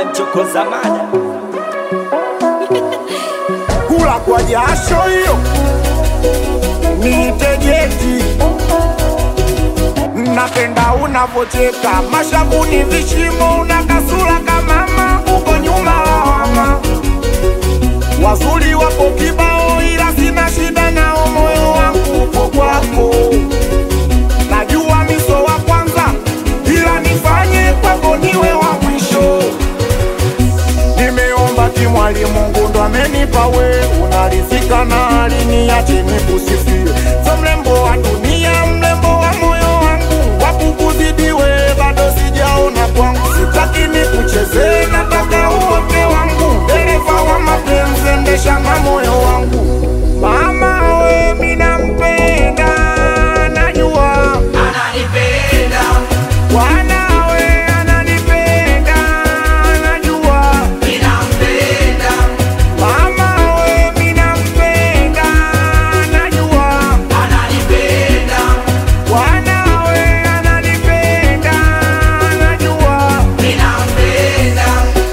amemchokoza mada kula kwa jasho hiyo nitegeti napenda unavocheka mashavuni vishimo una kasura kamama uko nyuma lawama wazuri wapo kibao ila sina shida nao moyo wangu uko kwako najua miso wa kwanza ila nifanye kwako niwe wa mwisho nimeomba kimwali mungu ndo amenipa we unarizika na aliniache nikusifie so mrembo wa dunia mrembo wa moyo wangu wakukuzidiwe bado sijaona kwangu sitaki nikuchezee nataka uote wangu dereva wa mapenzi endesha na moyo wangu mama we minampenda najua ananipenda wanawe ananipenda najua ninampenda Mama we minampenda najua ananipenda wanawe ananipenda najua ninampenda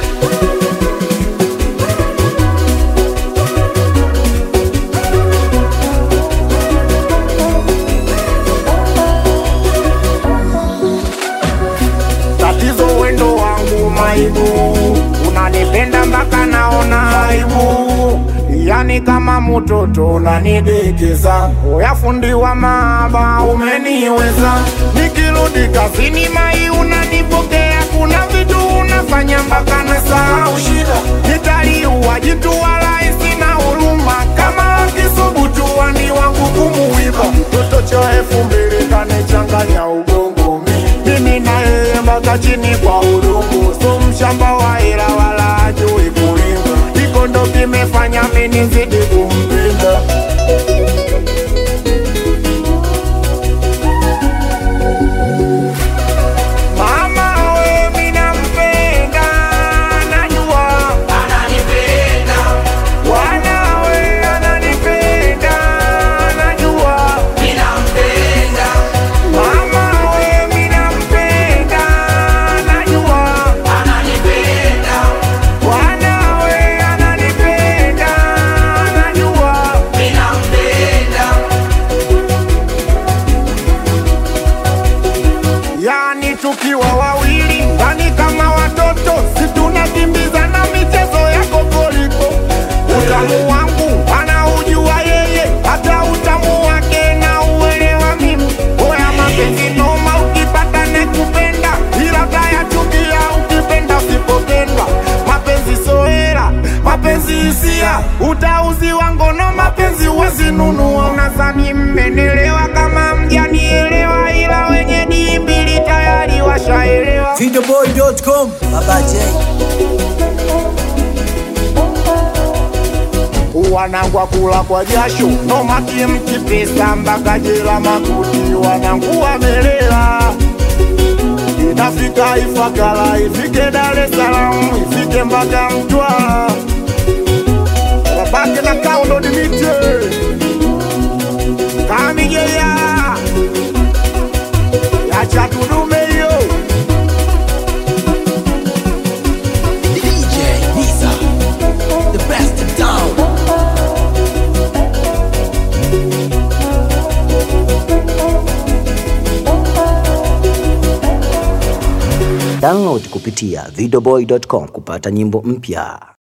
tatizo wendo wangu maibu unanipenda mpaka naona aibu yani kama mtoto unanidekeza oyafundi wa maaba umeniweza nikirudi kazini mai unanipokea kuna vitu unafanya mpaka nasahau shida nitaliua jitu wala isina huruma kama akisubutu wani wangu kumuiba mtoto cha elfu mbili kanichanganya ubongo mimi na yeye mpaka chini kwa udongo so mshamba wa hela wala ajui kulima iko ndo kimefanya mimi nizidi kumpenda mama we minampenda najua ananipenda wanawe ananipenda najua ninampenda mama we minampenda najua ananipenda wanawe ananipenda najua ninampenda yani tukiwa wawili ndani kama watoto situnakimbiza na michezo ya kokoliko utamu wangu anaujua yeye hata utamu wake na uelewa mimi oya mapenzi noma ukipata nekupenda ila tayachukia ukipenda usipopendwa mapenzi soera mapenzi hisia utauziwa ngono mapenzi wazinunua unazani mmenelewa kama mjanielewa ila wenye dimbili tayari washaelewa Videoboy.com Baba J wanangwa kula kwa jasho nomaki mkipesa mpaka jela makuti wanangu wamelela inafika ifakala ifike dar es salaam ifike mpaka mtwara babake na kaundo dimite kamigeya yacha tudume hiyo DJ Nisa The best in town Download kupitia videoboy.com kupata nyimbo mpya.